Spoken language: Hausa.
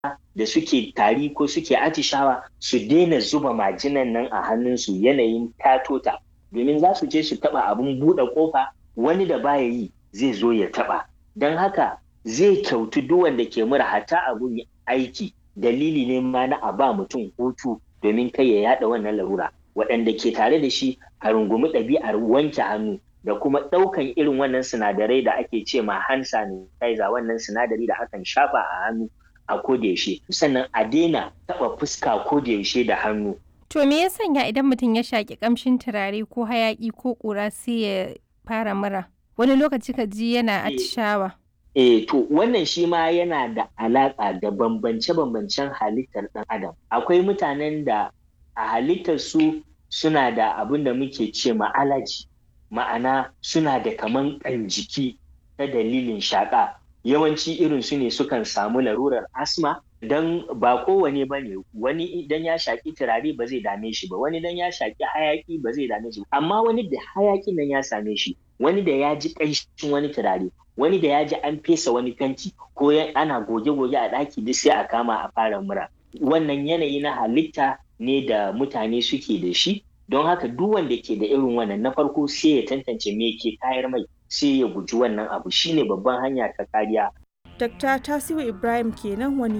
da suke tari ko suke atishawa su daina zuba majinan nan a hannunsu yanayin tatota domin za su je su taba abin buɗe ƙofa wani da baya yi zai zo ya taba don haka zai kyautu duk wanda ke mura hata abun aiki dalili ne ma na a ba mutum hutu domin kai ya yada wannan larura waɗanda ke tare da shi a rungumi ɗabi'ar wanke hannu da kuma ɗaukan irin wannan sinadarai da ake ce ma hand sanitizer wannan sinadari da akan shafa a hannu a kodayaushe sannan a daina taɓa fuska kodayaushe da hannu. To me ya sanya idan mutum ya shaƙi ƙamshin turare ko hayaƙi ko ƙura sai ya fara mura wani lokaci ka ji yana atishawa. Eh to wannan shi ma yana da alaƙa da bambance-bambancen halittar ɗan adam. Akwai mutanen da a halittar su suna da abin da muke ce ma alaji ma'ana suna da kaman ƙan jiki ta dalilin shaƙa yawanci irin su ne sukan samu larurar asma don ba kowane ba ne wani idan ya shaƙi turare ba zai dame shi ba wani idan ya shaƙi hayaƙi ba zai dame shi amma wani da hayaƙin nan ya same shi wani da ya ji ƙanshin wani turare wani da ya ji an fesa wani fenti ko ana goge-goge a ɗaki duk sai a kama a fara mura wannan yanayi na halitta ne da mutane suke da shi don haka duk wanda ke da irin wannan na farko sai ya tantance me ke tayar mai sai ya guji wannan abu shine babban hanya ta kariya Dr. Tasiu Ibrahim kenan wani